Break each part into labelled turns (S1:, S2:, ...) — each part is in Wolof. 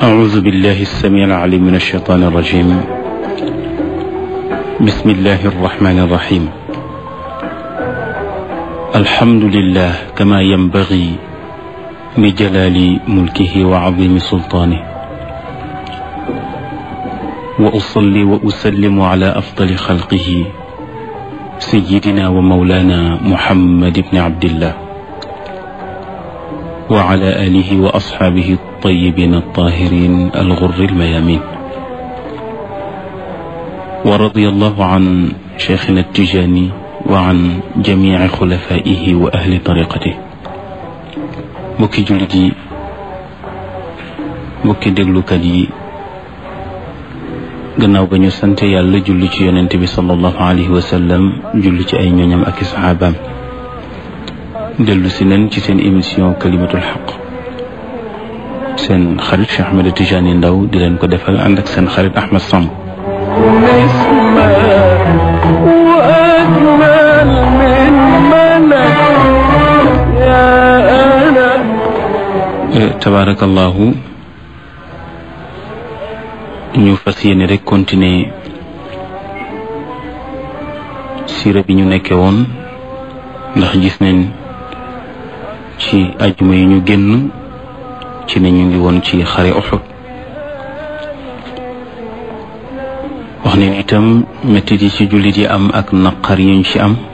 S1: أعوذ بالله السميع العليم من الشيطان الرجيم بسم الله الرحمن الرحيم الحمد لله كما ينبغي بجلال ملكه وعظيم سلطانه وأصلي وأسلم على أفضل خلقه سيدنا ومولانا محمد بن عبد الله وعلى آله وأصحابه الطيبين الطاهرين الغر الميامين ورضي الله عن شيخنا التجاني وعن جميع خلفائه وأهل طريقته mbokki jullit yi mbokki déglukat yi gannaaw ba ñu sante yàlla julli ci yonent bi sallallahu alayhi wa sallam julli ci ay ñooñam ak i saxaabaam dellu si leen ci seen émission kalimatul xaq seen xarit Cheikh Ahmed Tidiane Ndaw di leen ko defal ànd ak seen xarit Ahmed Samb tabarakallahu ñu fas yéene rek continuer siira bi ñu nekke woon ndax gis nañ ci ajuma yi ñu génn ci ne ñu ngi woon ci xare Uhud wax ne itam mettit yi ci jullit yi am ak naqar yuñ ci am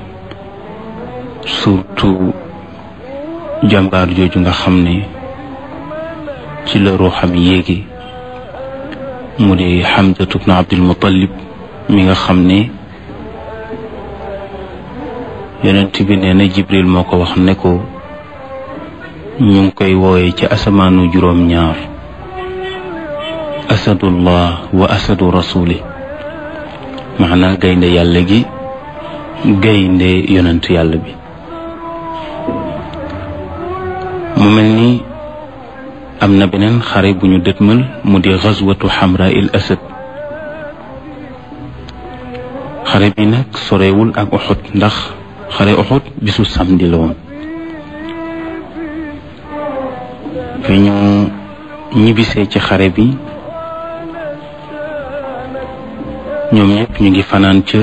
S1: surtout jàmbaar jooju nga xam ne ci la ruuxam yéegi mu di Hamzatu bnu Abdul Muttalib mi nga xam ne yonent bi nee na Jibril moo ko wax ne ko ñu ngi koy wooye ci asamaanu juróom-ñaar asadullah wa asadu rasuli maanaa gaynde yàlla gi gaynde yonent yàlla bi mu mel ni am na beneen xare bu ñu dëtmal mu di xazwatu xamra il asad xare bi nag sorewul ak Uhud ndax xare Uhud bisu samedi la woon fi ñu ñibbisee ci xare bi ñoom ñëpp ñu ngi fanaan ca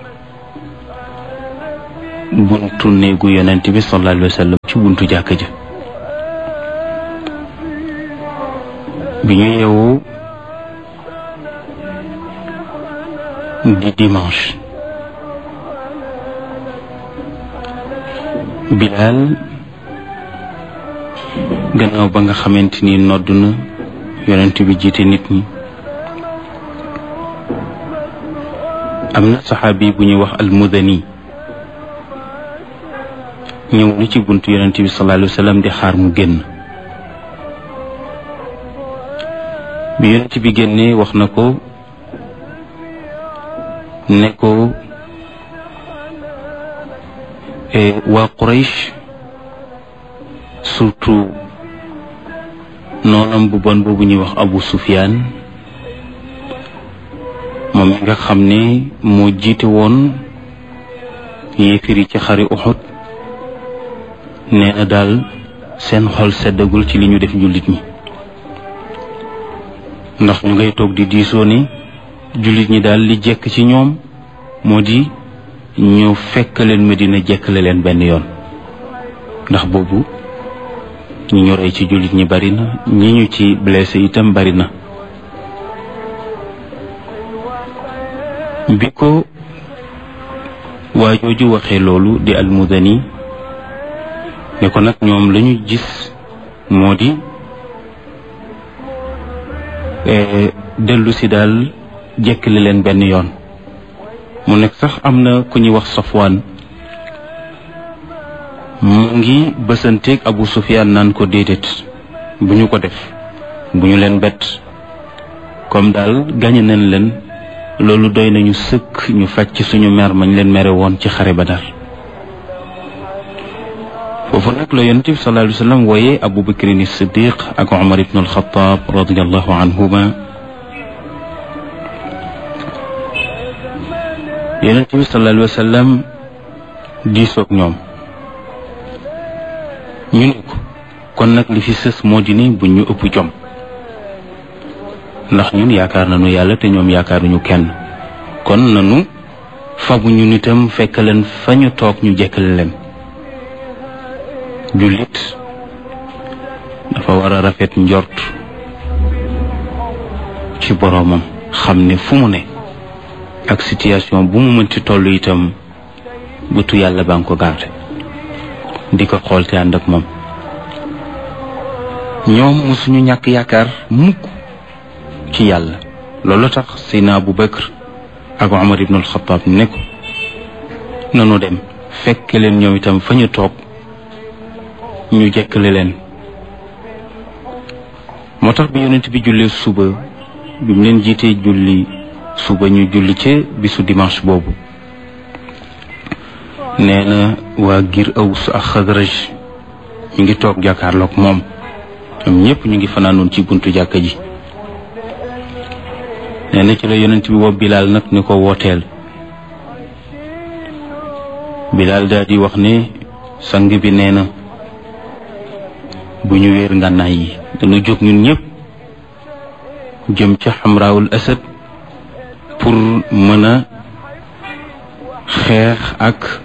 S1: buntu néegu yonent bi sallallahu alayhi wa sallam ci buntu jàkka ja bi ñu yeewu di dimanche Bilaal gannaaw ba nga xamante ni nodd na yonent bi jiite nit ñi am na saxaabi bu ñuy wax almudani ñëw na ci buntu yonent bi sallallahu alayhi wa sallam di xaar mu génn bi yonent bi génnee wax na ko ne ko waa Quraysh surtout noonam bu bon boobu ñuy wax Abu Sufyaan moom mi nga xam ne moo jiite woon yéefiri ci xari Uhud nee na daal seen xol seddagul ci li ñu def jullit ñi ndax ñu ngay toog di diisoo ni jullit ñi daal li jekk ci ñoom moo di ñu fekk leen Medina jekkale leen benn yoon ndax boobu ñi ñu rey ci jullit ñi bari na ñi ñu ci blessé itam bari na bi ko waa jooju waxee loolu di almudani ne ko nag ñoom lañu gis moo di dellu si daal jekkale leen benn yoon mu nekk sax am na ku ñuy wax Safwaan mu ngi bësanteeg Abu Sufyaan naan ko déedéet bu ñu ko def bu ñu leen bett comme daal gañe nañ leen loolu doy nañu sëkk ñu faj ci suñu mer mañ leen mere woon ci xare Badar foofu nag la yonent bi sallallahu alayhi wa sallam wooye Abu Bakrin Siddiq ak Umar ibn al-Khattab radiyallahu anhuma yonent bi sallallahu alayhi wa sallam diisoog ñoom ñu ne ko kon nag li fi sës moo di ne bu ñu ëpp jom ndax ñun yaakaar nañu yàlla te ñoom yaakaaruñu kenn kon nanu fabu ñu nitam fekk leen fa ñu toog ñu jekkale leen jullit dafa war a rafet njort ci boroomam xam ne fu mu ne ak situation bu mu mënti toll itam bëtu yàlla baa ngi ko garde di ko xool te ànd ak moom ñoom mosuñu ñàkk yaakaar mukk ci yàlla loolu tax Seydina Abu Bakr ak Omar ibnul Xataab ne ko nanu dem fekk leen ñoom itam fa ñu toog ñu jekkale leen moo tax bi yonent bi jullee suba bi mu leen jiitee julli suba ñu julli ca bisu dimanche boobu nee na waa giir Aws ak Xadraj ñu ngi toog jàkkaarloog moom ñoom ñëpp ñu ngi fanaanoon ci buntu jàkka ji nee na ci la yonent bi woo Bilaal nag ni ko wooteel Bilaal daal di wax ne sang bi nee na bu ñu wéer ngànnaay yi dañu jóg ñun ñëpp jëm ca xamraawul asad pour mën a xeex ak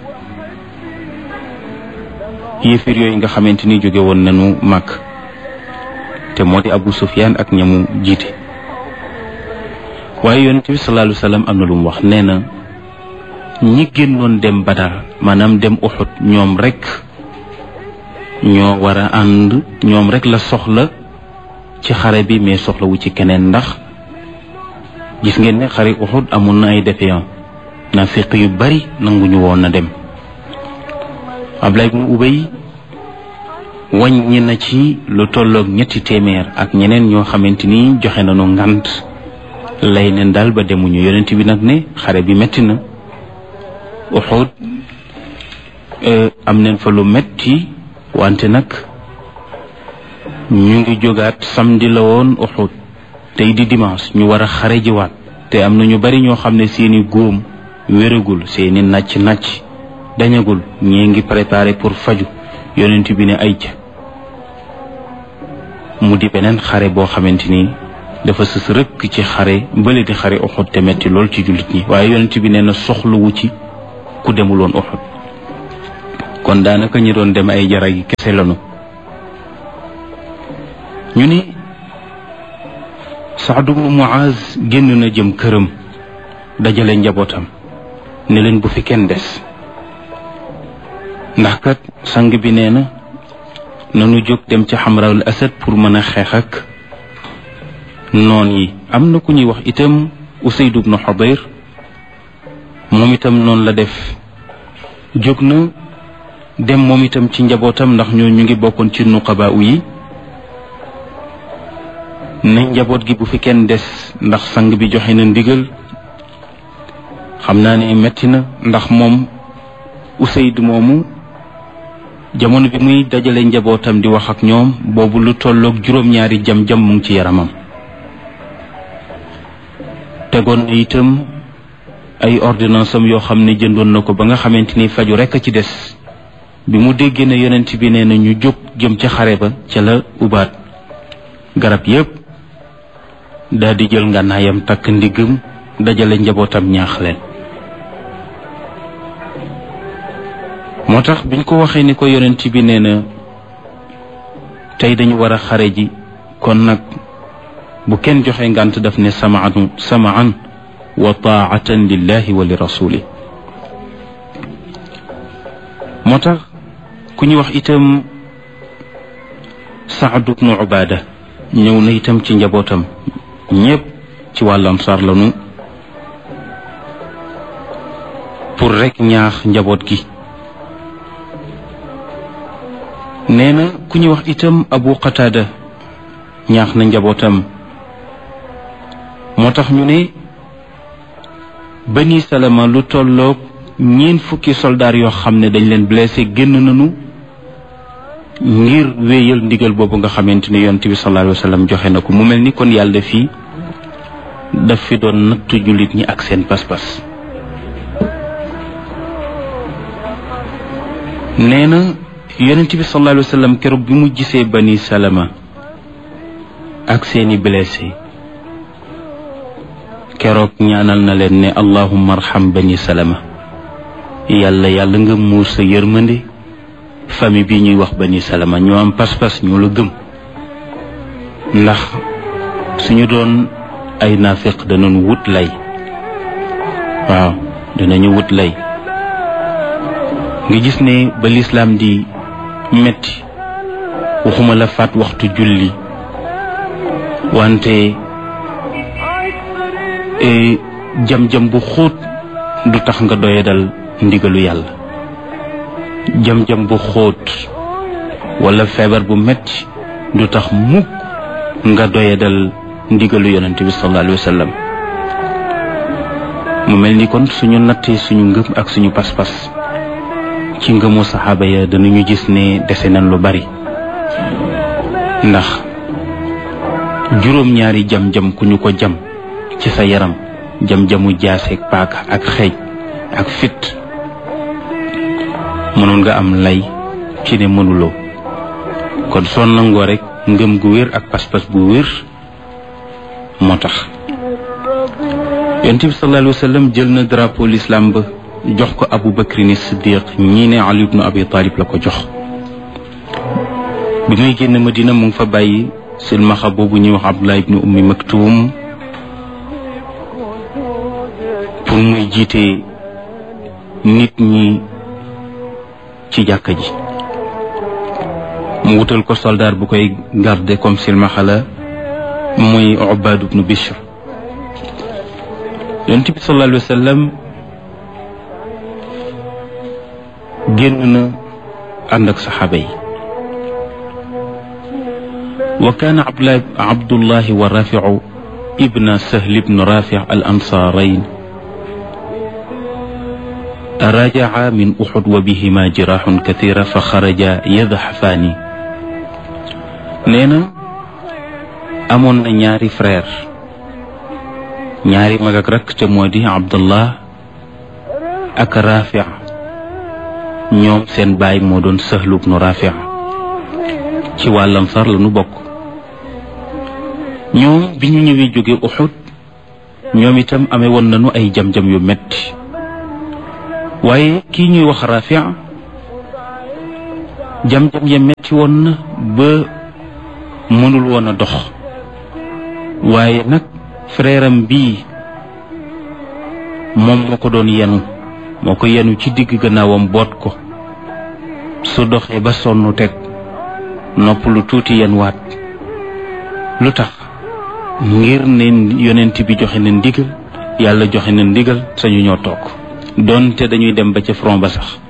S1: yëfir yooyu nga xamante ni jóge woon nañu màkk te moo di Abu Sufyaan ak ñamu jiite waaye yonent bi sallallahu alayhi wa sallam am na lu mu wax nee na ñi génnoon dem Badar maanaam dem Uxud ñoom rek ñoo war a ànd ñoom rek la soxla ci xare bi mais soxlawu ci keneen ndax gis ngeen ne xare Uxud amoon na ay défaillants naafiq yu bari nanguñu woon na dem Ablaye ibn Ubay wàññi na ci lu tolloog ñetti téeméer ak ñeneen ñoo xamante ni joxe nañu ngant lay neen daal ba demuñu yonent bi nag ne xare bi metti na Uxud am neen fa lu metti wante nag ñu ngi jógaat samedi la woon Uxud tey di dimanche ñu war a xare jiwaat te am na ñu bari ñoo xam ne seeni góom wéragul seeni nàcc nàcc dañagul ñii ngi préparé pour faju yonent bi ne ay ca mu di beneen xare boo xamante ni dafa sës rëkk ci xare bële di xare Uxud te metti lool ci jullit ñi waaye yonent bi nee na soxlawu ci ku demuloon Uxud kon daanaka ñi doon dem ay jara gi kese lanu ñu ni Saad ibnu Muaz génn na jëm këram dajale njabootam ne leen bu fi kenn des ndax kat sang bi nee na nanu jóg dem ci xamraul asad pour mën a xeex ak noon yi am na ku ñuy wax itam Usayd ibnu Xudayr moom itam noonu la def jóg na dem moom itam ci njabootam ndax ñoo ñu ngi bokkoon ci nuqaba u yi ne njaboot gi bu fi kenn des ndax sang bi joxe na ndigal xam naa ne metti na ndax moom Usayd moomu jamono bi muy dajale njabootam di wax ak ñoom boobu lu tolloog juróom-ñaari jam-jam mu ngi ci yaramam tegoon na itam ay ordonnance am yoo xam ne jëndoon na ko ba nga xamante ni faju rekk a ci des bi mu déggee ne yonent bi nee na ñu jóg jëm ca xare ba ca la ubaat garab yépp daal di jël ngànnaayam takk ndiggam dajale njabootam ñaax leen moo tax biñ ko waxee ni ko yonent bi nee na tey dañu war a xare ji kon nag bu kenn joxe ngànt daf ne samaan samaan wa taatan lillahi wa li rasuli moo tax ku ñu wax itam Saad ibnu Ubaada ñëw na itam ci njabootam ñépp ci wàllu ansaar lanu pour rekk ñaax njaboot gi nee na ku ñu wax itam Abu Qataada ñaax na njabootam moo tax ñu ne Bani Salama lu tolloog ñeent fukki soldaar yoo xam ne dañ leen blessé génn nañu ngir wéyal ndigal boobu nga xamante ni yonent bi sallallahu alayhi wa sallam joxe na ko mu mel ni kon yàlla fii daf fi doon nattu jullit ñi ak seen pas-pas nee na yonent bi sallallahu alayhi wa sallam keroog bi mu gisee bani salama ak seeni blessé keroog ñaanal na leen ne allahumma arham bani salama yàlla yàlla nga muur sa yërmande famille bi ñuy wax bani salama ñoo am pas-pas ñoo la gëm ndax suñu doon ay naafiq danañ wut lay waaw danañu wut lay nga gis ne ba lislaam di metti waxuma la faat waxtu julli wante jam-jam bu xóot du tax nga doyadal ndigalu yàlla jam-jam bu xóot wala feebar bu metti du tax mukk nga doyadal ndigalu yonente bi sallallahu alayhi wa sallam mu mel ni kon suñu nattee suñu ngëm ak suñu pas-pas ci ngëmu saxaaba ya danañu gis ne dese nañ lu bari ndax juróom-ñaari jam-jam ku ñu ko jam ci sa yaram jam-jamu jaaseeg paaka ak xeej ak fit mënoon nga am lay ci ne mënuloo kon soo nangoo rek ngëm gu wér ak pas-pas bu wér moo tax yonent bi sallallahu alayhi wa sallam jël na drapeau l'islam ba jox ko abu bakrin siddiq ñii ne ali ibnu abi talib la ko jox bi muy génn madina mu ngi fa bàyyi silmaxa boobu ñuy wax abdullah ibnu ummi maktum pour muy jiite nit ñi ci jàkka ji mu wutal ko soldaar bu koy garder comme silmaxa la muy ubaad ibnu bishr yonent bi sallallahu alayhi wa sallam génn na ànd ak saxaaba yi wa kaana abdullahi wa rafiu ibna sahl ibn rafi al ansaarayn rajaca min uxud wa bihima jiraaxun kathira fa xaraja yadxafaani nee na amoon na ñaari frère ñaari mag ak rakk te moo di abdullah ak rafi ñoom seen baay moo doon sahlu ibnu rafi ci waa Ansaar la nu bokk ñoom bi ñu ñëwee jóge Uxud ñoom itam amee woon nañu ay jam-jam yu metti waaye kii ñuy wax rafi jam-jam ya metti woon na ba mënul woon a dox waaye nag frère am bii moom moo ko doon yenu moo ko yenu ci digg gannaawam boot ko su doxee ba sonn teg nopp lu tuuti yen waat lu tax ngir ne yonent bi joxe na ndigal yàlla joxe na ndigal sañu ñoo toog doonte dañuy dem ba ca front ba sax